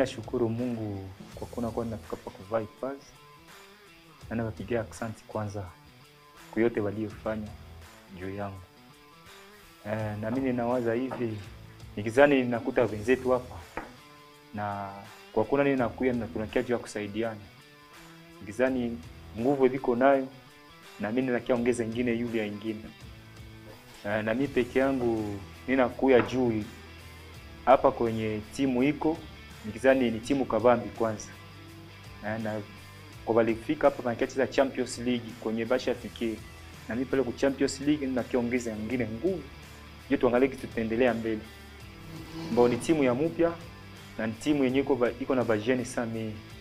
nashukuru Mungu kwa kuona kwa nafika hapa kuvaa hifadhi, na nawapigia aksanti kwanza kwa yote waliofanya juu yangu. Eh, na mimi ninawaza hivi nikizani ninakuta wenzetu hapa na kwa kuna nini nakuya na tunakia juu ya kusaidiana, nikizani nguvu viko nayo na mimi ninakia ongeza ingine yule ya ingine eh, na mimi peke yangu ninakuya juu hapa kwenye timu iko nikizani ni timu kabambi kwanza eh, na kwa walifika hapa wanacheza Champions League kwenye basha fikie na mimi pale ku Champions League ninakiongeza nyingine nguvu je, tuangalie kitu tutaendelea mbele, ambao ni timu ya mpya na ni timu yenye iko ba- iko na bajeni sana